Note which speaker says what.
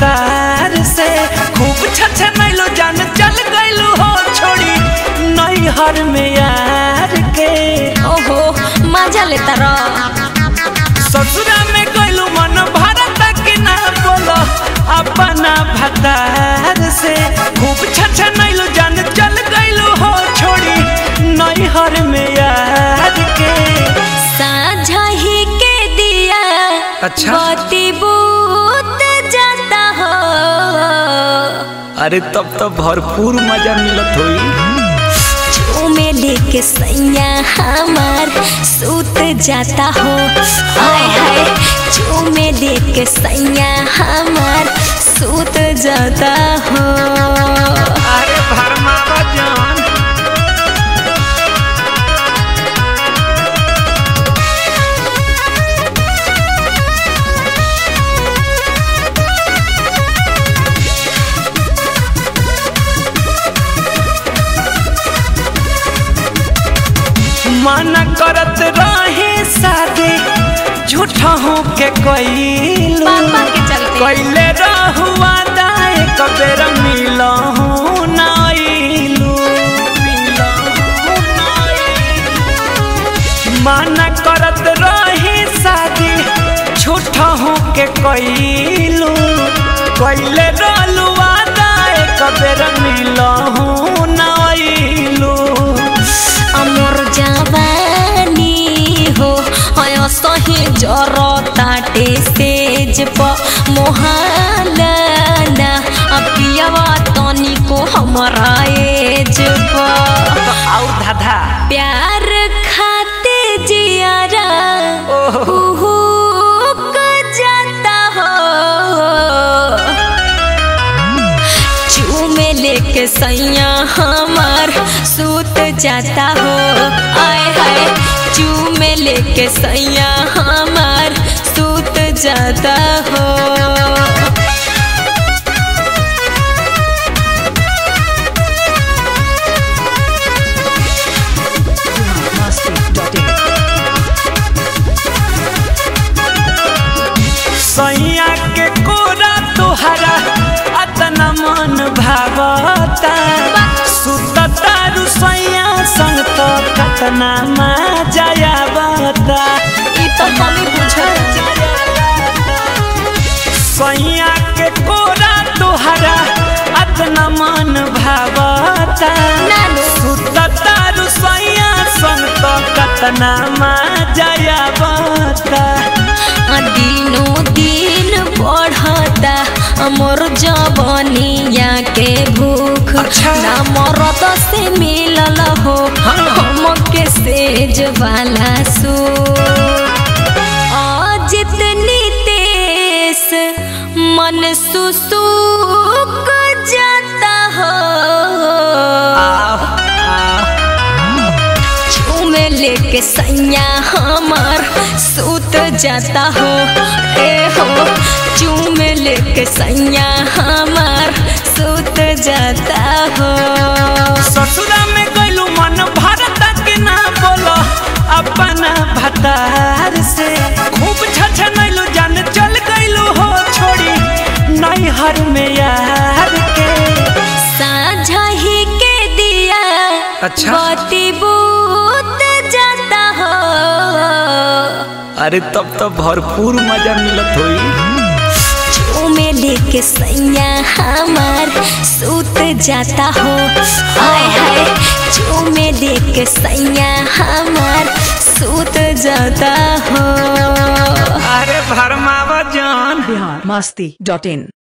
Speaker 1: भतार से खूब छछनैलो जान चल गइलू हो छोड़ी नैहर में यार के
Speaker 2: ओहो मजा लेता र
Speaker 1: ससुरा में गइलू मन भारत के ना बोलो अपना भतार से खूब छछनैलो जान चल गइलू हो छोड़ी नैहर में यार के
Speaker 2: साझा ही के दिया
Speaker 1: अच्छा।
Speaker 2: बत्ती बूत जाता हो
Speaker 1: अरे तब तो भरपूर मजा मिलत होई
Speaker 2: झूमे लेके सैया हमार सूत जाता हो हाय हाय झूमे लेके सैया हमार सूत जाता हो
Speaker 1: अरे भरमावा जान मन करत रहे शादी झूठा हो के कइलू
Speaker 2: पापा के चलते
Speaker 1: कइले रहुआ दाए कबेर मिलहु नाइलू मन करत रहे शादी झूठा हो के कइलू कइले रहलुआ दाए कबेर मिलहु नाइलू
Speaker 2: अमर जवानी हो अय सही जर ताटे सेज प मोहाना अपियावा तनी को हमरा एज प
Speaker 1: और धाधा
Speaker 2: प्यार खाते जियारा
Speaker 1: ओहो।
Speaker 2: हुहुक जाता हो चूमे लेके सैया हमार सूत जाता हो आय हाय चूमे लेके सैया हमार सूत जाता हो
Speaker 1: सैया के कोरा तोहरा अतना मन भावता सुतता रुसैया संग तो कतना मजा आवता
Speaker 2: ई तो हमें बुझल
Speaker 1: सैया के कोरा तोहरा अतना मन भावता
Speaker 2: नानू।
Speaker 1: सुतता रुसैया संग तो कतना मजा आवता
Speaker 2: दिनों दिन बढ़ता हमर जवनिया के भूख
Speaker 1: अच्छा।
Speaker 2: ना मरद से मिलल हो हमके सेज वाला सू जितनी तेस मन सुसुक जाता हो
Speaker 1: आह, आह।
Speaker 2: झूमे लेके सैया हमार सूत जाता हो ए हो झूमे लेके सैया हमार सूत जाता हो
Speaker 1: ससुरा में गइलू मन भारत के ना बोलो अपना भतार से खूब छछनैलू जान चल गइलू हो छोड़ी नैहर में यार के
Speaker 2: साझा ही के दिया
Speaker 1: अच्छा।
Speaker 2: बत्ती बूत जाता हो
Speaker 1: अरे तब तो भरपूर मजा मिलत होई
Speaker 2: झूमे लेके सैया हमार सूत जाता हो हाय हाय झूमे लेके सैया हमार सूत जाता हो
Speaker 1: अरे भरमावा जान
Speaker 3: बिहार मस्ती डॉट इन